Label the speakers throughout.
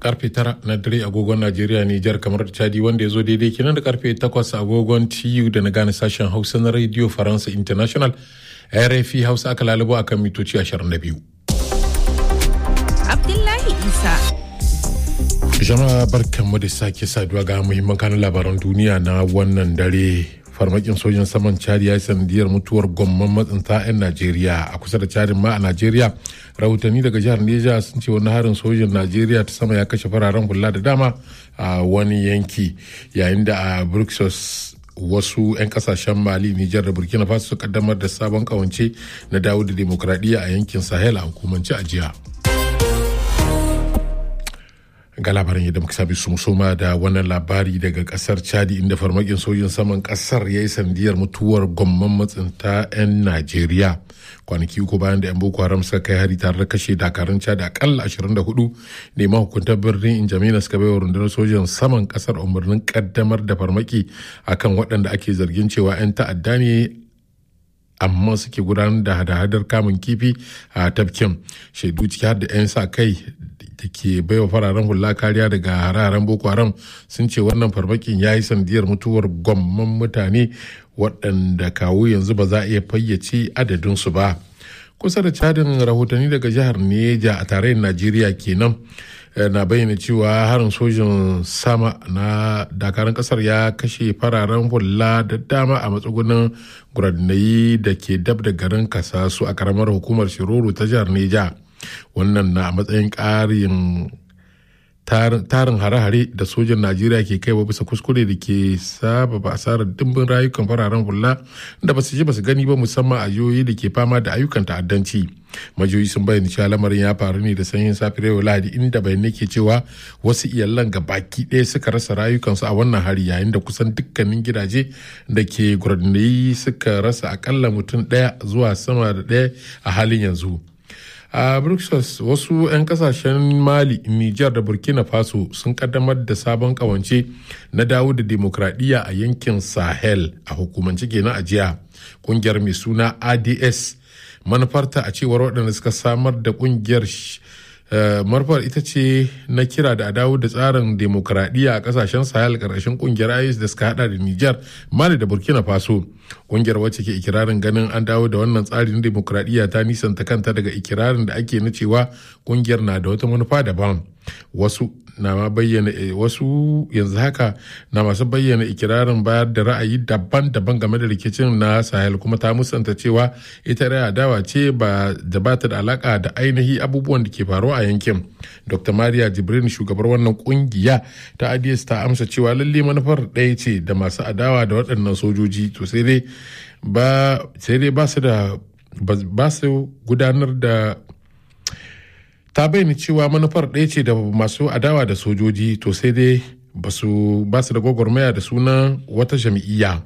Speaker 1: karfe tara na dare agogon Najeriya Nijar kamar da Chadi wanda ya zo daidai kenan da karfe takwas agogon TU da na gane sashen Hausa na Radio Faransa International RFI Hausa aka lalubo akan mitoci 22.
Speaker 2: Abdullahi Isa.
Speaker 1: Jama'a barkanmu da sake saduwa ga muhimman kanun labaran duniya na wannan dare farmakin sojin saman chadi ya yi sanadiyar mutuwar gomman matsinta 'yan najeriya a kusa da chadin ma a najeriya rahotanni daga jihar neja sun ce wani harin sojin najeriya ta sama ya kashe fararen hula da dama a wani yanki yayin da a bruxelles wasu 'yan kasashen mali nijar da burkina faso su kaddamar da sabon kawance na dawo da demokradiyya a yankin sahel a hukumance a jiya. ga labarin yadda muka sabi su musoma da wannan labari daga kasar chadi inda farmakin sojin saman kasar ya yi sandiyar mutuwar gomman matsinta 'yan najeriya kwanaki uku bayan da 'yan boko haram suka kai hari tare da kashe dakarun chadi akalla 24 ne mahukuntar birnin injamina suka bai wa rundunar sojin saman kasar umarnin kaddamar da farmaki akan waɗanda ake zargin cewa 'yan ta'adda ne amma suke gudanar da hada-hadar kamun kifi a tafkin shaidu ciki har da 'yan sa kai da ke baiwa fararen hula kariya daga hare-haren boko haram sun ce wannan farmakin ya yi sandiyar mutuwar gwamman mutane waɗanda kawo yanzu ba za a iya fayyace adadinsu ba kusa da cadin rahotanni daga jihar neja a tarayyar najeriya kenan na bayyana cewa harin sojin sama na dakarun kasar ya kashe fararen hula da dama a matsugunan guranayi da ke dab da garin kasasu a karamar hukumar shiroro ta jihar neja wannan na matsayin ƙarin tarin hare-hare da sojan najeriya ke kaiwa bisa kuskure da ke sababa asarar dimbin rayukan fararen hula da ba su ji ba su gani ba musamman a jihohi da ke fama da ayyukan ta'addanci majiyoyi sun bayyana cewa lamarin ya faru ne da sanyin safiyar yau lahadi inda bayanai ke cewa wasu iyalan ga baki ɗaya suka rasa rayukansu a wannan hari yayin da kusan dukkanin gidaje da ke gurnayi suka rasa akalla mutum ɗaya zuwa sama da ɗaya a halin yanzu a bruxelles wasu 'yan kasashen mali niger da burkina faso sun kaddamar da sabon kawance na dawo da demokradiyya a yankin sahel a hukumance kenan a jiya kungiyar mai suna ads manufarta a cewar waɗanda suka samar da kungiyar manufar ita ce na kira da a dawo da tsarin demokradiyya a kasashen sahel karkashin kungiyar is da suka hada da niger mali da burkina faso kungiyar wacce ke ikirarin ganin an dawo da wannan tsarin demokradiyya ta nisanta kanta daga ikirarin da ake na cewa kungiyar na da wata manufa daban wasu na ma bayyana wasu yanzu haka na masu bayyana ikirarin bayar da ra'ayi daban-daban game da rikicin na sahel kuma ta musanta cewa ita raya dawa ce ba da ba ta da alaka da ainihi abubuwan da ke faruwa a yankin dr maria jibrin shugabar wannan kungiya ta ads ta amsa cewa lalle manufar ɗaya ce da masu adawa da waɗannan sojoji to sai dai ba sai dai ba su da ba su gudanar da ta bayyana cewa manufar ɗaya ce da masu adawa da sojoji to sai dai ba su da gwagwarmaya da sunan wata jam'iyya.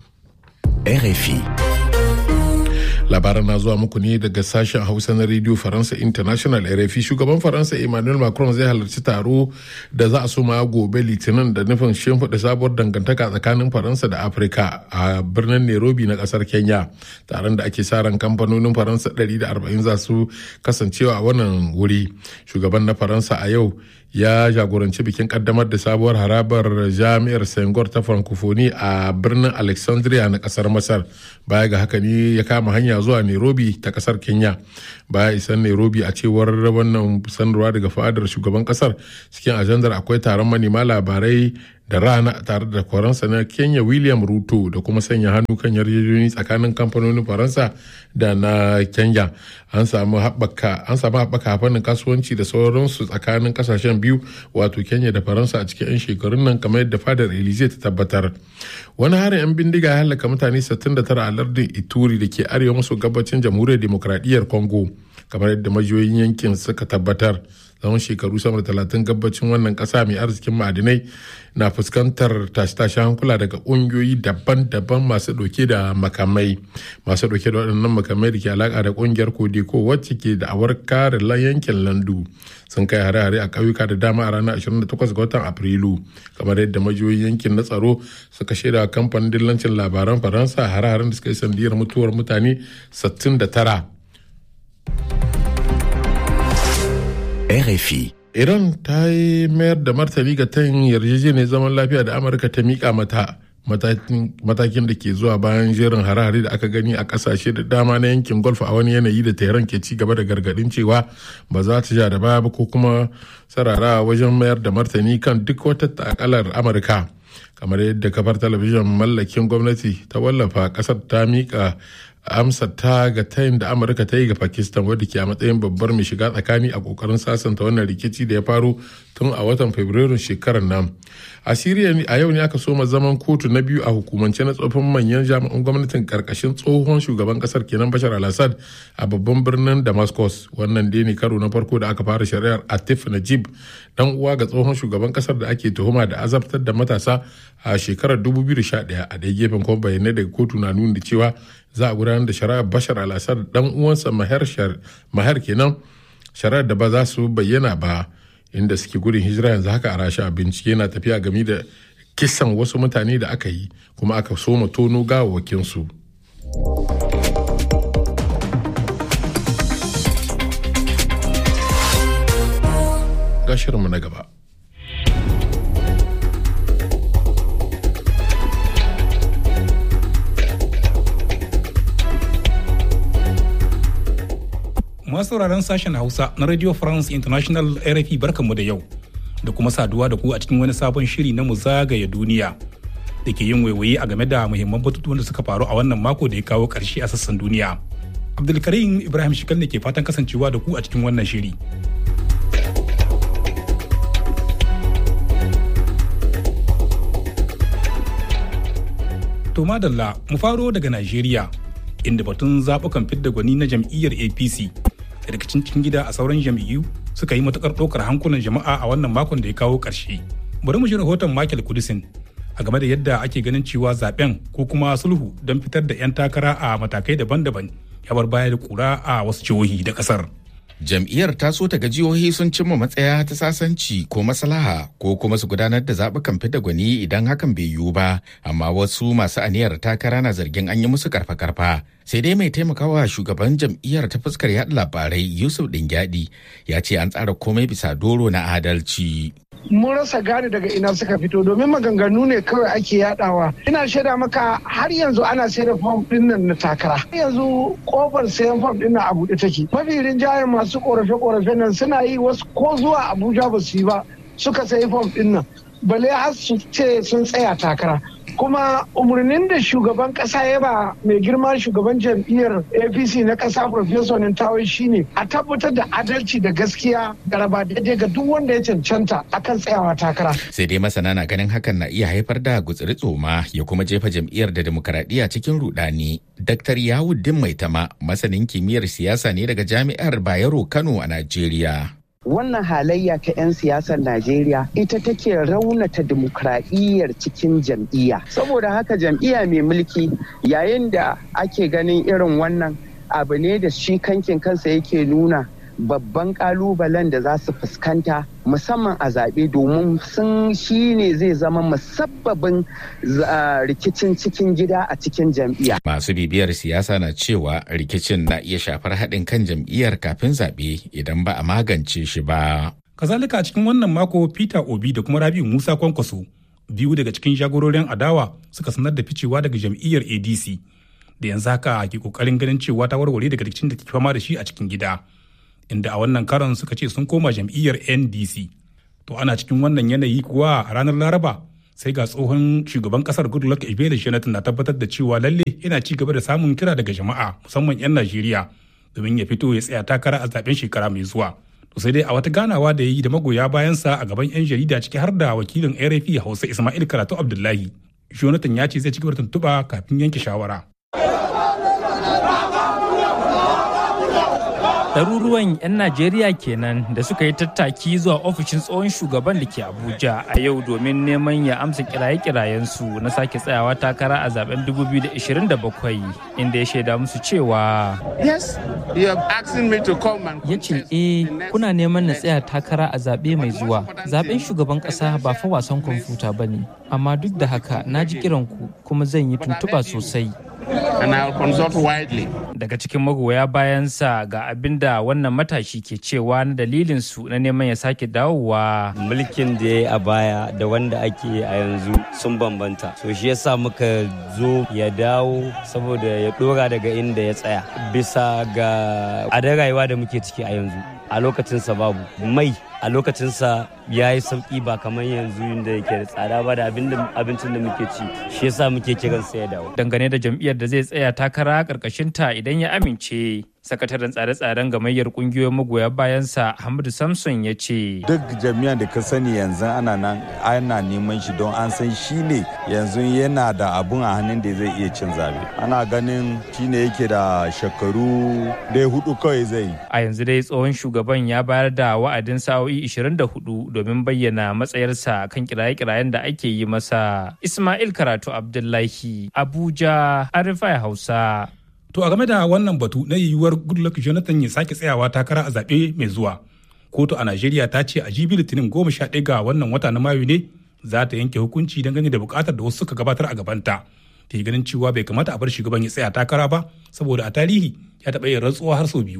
Speaker 3: RFI
Speaker 1: labaran na zuwa muku ne daga sashen hausa na radio faransa international rfi shugaban faransa emmanuel macron zai halarci taro da za a soma gobe litinin da nufin shimfiɗa sabuwar dangantaka tsakanin faransa da afirka a birnin nairobi na ƙasar kenya taron da ake sa ran kamfanonin faransa 140 za su kasancewa a wannan wuri shugaban na faransa a yau ya jagoranci bikin kaddamar da sabuwar harabar jami'ar sengor ta francophonie a birnin alexandria na kasar masar baya ga haka ne ya kama hanya zuwa nairobi ta kasar kenya baya isan nairobi a cewar wannan sanarwa daga fadar shugaban kasar cikin ajandar akwai taron manema labarai da rana tare da kwaransa na kenya william ruto da kuma sanya hannu kan yarjejeniyoyi tsakanin kamfanonin faransa da na kenya an samu haɓaka an samu haɓaka fannin kasuwanci da sauransu tsakanin kasashen biyu wato kenya da faransa a cikin 'yan shekarun nan kamar yadda fadar elize ta tabbatar wani harin 'yan bindiga ya halaka mutane 69 a lardin ituri da ke arewa maso gabacin jamhuriyar demokradiyyar congo kamar yadda majiyoyin yankin suka tabbatar tsawon shekaru sama da talatin gabacin wannan kasa mai arzikin ma'adinai na fuskantar tashe-tashe hankula daga ƙungiyoyi daban-daban masu ɗauke da makamai masu ɗauke da waɗannan makamai da ke alaƙa da ƙungiyar kodeko wacce ke da awar kare yankin landu sun kai hare-hare a ƙauyuka da dama a ranar 28 ga watan afrilu kamar yadda majiyoyin yankin na tsaro suka shaida kamfanin dillancin labaran faransa hare-haren da suka yi sandiyar mutuwar mutane 69
Speaker 3: RFI
Speaker 1: iran ta yi mayar da martani ga tayin yarjejeniyar zaman lafiya da amurka ta miƙa mata matakin da ke zuwa bayan jerin hare-hare da aka gani a kasashe da dama na yankin golf a wani yanayi da tehran ke ci gaba da gargadin cewa ba za ta ja da baya ba ko kuma sarara wajen mayar da martani kan duk wata takalar amurka kamar yadda kafar talabijin mallakin gwamnati ta wallafa kasar ta mika amsa ta ga tayin da amurka ta yi ga pakistan wadda ke a matsayin babbar mai shiga tsakani a kokarin sasanta wannan rikici da ya faru tun a watan fabrairun shekarar nan a siriya a yau ne aka soma zaman kotu na biyu a hukumance na tsofin manyan jami'an gwamnatin karkashin tsohon shugaban kasar kenan bashar al-assad a babban birnin damascus wannan dai ne karo na farko da aka fara shari'ar atif najib dan uwa ga tsohon shugaban kasar da ake tuhuma da azabtar da matasa a shekarar 2011 a dai gefen kuma bayanai daga kotu na nuna cewa za a gudanar da shari'ar bashar al-assad dan uwansa mahar kenan shari'ar da ba za su bayyana ba inda suke gudun hijira yanzu haka a rasha bincike na tafiya game da kisan wasu mutane da aka yi kuma aka soma tono gawawakinsu ga shirinmu na gaba
Speaker 2: masu sauraron sashen hausa na radio france international rfi barkanmu da yau da kuma saduwa da ku a cikin wani sabon shiri na mu zagaya duniya da ke yin waiwaye a game da muhimman batutuwan da suka faru a wannan mako da ya kawo ƙarshe a sassan duniya abdulkarim ibrahim shikal ne ke fatan kasancewa da ku a cikin wannan shiri to madalla mu faro daga najeriya inda batun zaɓukan fidda gwani na jam'iyyar apc rikicin cikin gida a sauran jam'iyyu suka yi matukar ɗaukar hankulan jama'a a wannan makon da ya kawo ƙarshe bari mu ji rahoton michael kudisin a game da yadda ake ganin cewa zaben ko kuma sulhu don fitar da 'yan takara a matakai daban-daban ya bar baya da kura a wasu jihohi da ƙasar.
Speaker 3: jam'iyyar ta so ta ga jihohi sun cimma matsaya ta sasanci ko maslaha ko kuma su gudanar da zaɓukan fita gwani idan hakan bai yiwu ba amma wasu masu aniyar takara na zargin an yi musu karfa-karfa sai dai mai taimakawa shugaban jam'iyyar ta fuskar yaɗa labarai yusuf dingyadi ya ce an tsara komai bisa doro na adalci
Speaker 4: mun rasa gane daga ina suka fito domin maganganu ne kawai ake yadawa ina shaida maka har yanzu ana sayar da fom din nan na takara yanzu kofar sayan fom din nan a buɗe take mafi rinjayen masu korafe korafe nan suna yi wasu ko zuwa abuja ba su yi ba suka sayi fom din nan bale har su ce sun tsaya takara kuma umarnin da shugaban kasa ya ba mai girma shugaban jam'iyyar apc na kasa professor nintawai shine a tabbatar da adalci da gaskiya da raba daidai ga duk wanda ya cancanta akan tsayawa takara
Speaker 3: sai dai masana na ganin hakan na iya haifar da gutsiri tsoma ya kuma jefa jam'iyyar da demokaradiyya cikin rudani dr yawuddin maitama masanin kimiyyar siyasa ne daga jami'ar bayero kano a najeriya
Speaker 5: wannan halayya ta 'yan siyasar Najeriya ita take raunata dimokuraɗiyyar cikin jam'iyya. Saboda haka jam'iyya mai mulki yayin da ake ganin irin wannan abu ne da shi kankin kansa yake nuna babban kalubalen da za su fuskanta musamman a zaɓe domin sun shi ne zai zama musabbabin rikicin cikin gida a cikin jam'iyya.
Speaker 3: Masu bibiyar siyasa na cewa rikicin na iya shafar haɗin kan jam'iyyar kafin zaɓe idan ba a magance shi ba.
Speaker 2: Kazalika a cikin wannan mako Peter Obi da kuma Rabiu Musa Kwankwaso biyu daga cikin jagororin adawa suka sanar da ficewa daga jam'iyyar ADC da yanzu haka ke kokarin ganin cewa ta warware daga rikicin da ke fama da shi a cikin gida. inda a wannan karon suka ce sun koma jam'iyyar ndc to ana cikin wannan yanayi kuwa a ranar laraba sai ga tsohon shugaban kasar goodluck ebele jonathan na tabbatar da cewa lalle yana ci gaba da samun kira daga jama'a musamman 'yan najeriya domin ya fito ya tsaya takara a zaben shekara mai zuwa to sai dai a wata ganawa da ya yi da magoya bayansa a gaban 'yan jarida ciki har da wakilin rfi hausa ismail karatu abdullahi jonathan ya ce zai ci gaba da tuntuɓa kafin yanke shawara
Speaker 6: ɗaruruwan 'yan najeriya kenan da suka yi tattaki zuwa ofishin tsohon shugaban da ke abuja a yau domin neman ya amsa kiraye-kirayensu na sake tsayawa takara a zaben 2027 inda ya shaida musu cewa ya ce eh kuna neman na tsaya takara a zaɓe mai zuwa zaben shugaban ƙasa ba fa wasan kwamfuta ba ne amma duk da haka na ji kiranku kuma zan yi tuntuɓa sosai
Speaker 7: and I'll consult widely.
Speaker 6: Daga cikin magoya bayansa ga abin da wannan matashi ke cewa na dalilin su na neman ya sake dawowa.
Speaker 8: Mulkin da ya yi a baya da wanda ake yi a yanzu sun bambanta. So shi yasa muka zo ya dawo saboda ya dora daga inda ya tsaya. Bisa ga adar rayuwa da muke ciki a yanzu. A lokacinsa babu mai a lokacinsa ya yi sauki ba kamar yanzu da yake da tsada ba da abincin da muke ci shi yasa muke kiran sa ya dawo
Speaker 6: dangane da jam'iyyar da zai tsaya takara karkashin ta idan ya amince sakataren tsare-tsaren gamayyar kungiyoyin magoya bayansa Hamadu Samson ya ce
Speaker 9: duk jami'an da ka sani yanzu ana nan ana neman shi don an san shi ne yanzu yana da abun a hannun da zai iya cin zabe ana ganin shi ne yake da shekaru dai hudu kawai zai
Speaker 6: a yanzu dai tsohon shugaban ya bayar da wa'adin sa'o'i 24 domin bayyana matsayarsa kan kiraye-kirayen da ake yi masa Ismail Karatu Abdullahi Abuja Arifai Hausa
Speaker 2: To a game da wannan batu na yiwuwar Goodluck Jonathan ya sake tsayawa takara a zaɓe mai zuwa. Kotu a Najeriya ta ce a jibi Litinin goma sha ɗaya ga wannan wata na Mayu ne za ta yanke hukunci dangane da buƙatar da wasu suka gabatar a gabanta. Ta yi ganin cewa bai kamata a bar shugaban ya tsaya takara ba saboda a tarihi ya taɓa yin rantsuwa har sau biyu.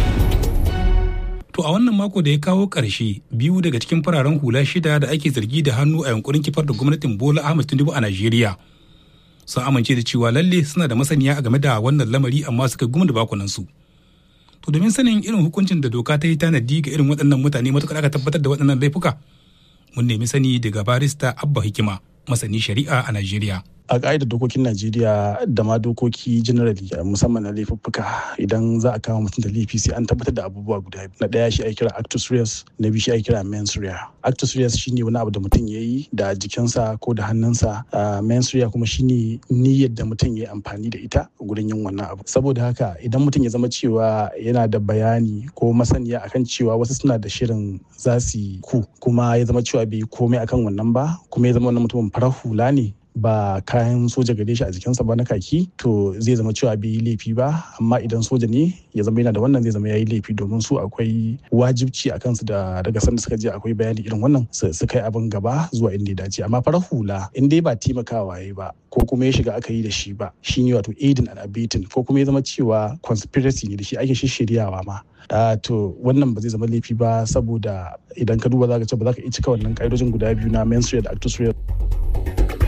Speaker 2: To a wannan mako da ya kawo ƙarshe biyu daga cikin fararen hula shida da ake zargi da hannu a yankurin kifar da gwamnatin Bola Ahmed Tinubu a Najeriya. sun amince da cewa lalle suna da masaniya a game da wannan lamari amma suka gumi da bakunansu. To domin sanin irin hukuncin da doka ta yi tanadi ga irin waɗannan mutane matuƙar aka tabbatar da waɗannan laifuka, mun nemi sani daga barista Abba Hikima, masani shari'a a Najeriya.
Speaker 10: a ƙa'idar dokokin najeriya da ma dokoki generally musamman na laifuffuka idan za a kama mutum da laifi sai an tabbatar da abubuwa guda na ɗaya shi ake kira actus reus na biyu shi ake kira mens rea actus reus shine wani abu da mutum ya yi da jikinsa ko da hannunsa mens rea kuma shine niyyar da mutum ya yi amfani da ita gurin yin wannan abu saboda haka idan mutum ya zama cewa yana da bayani ko masaniya akan cewa wasu suna da shirin za su yi ku kuma ya zama cewa bai yi komai akan wannan ba kuma ya zama wannan mutumin farar hula ne ba kayan soja gare shi a jikinsa ba na kaki to zai zama cewa bai yi laifi ba amma idan soja ne ya zama yana da wannan zai zama ya yi laifi domin su akwai wajibci a kansu da daga sanda suka je akwai bayani irin wannan su kai abin gaba zuwa inda ya dace amma farar hula in dai ba taimakawa ya ba ko kuma ya shiga aka yi da shi ba shine wato aidin and abetting ko kuma ya zama cewa conspiracy ne da shi ake shishiryawa ma Uh, to wannan ba zai zama laifi ba saboda idan ka duba za ka ce ba za ka iya cika wannan ƙa'idojin guda biyu na menstrual da actus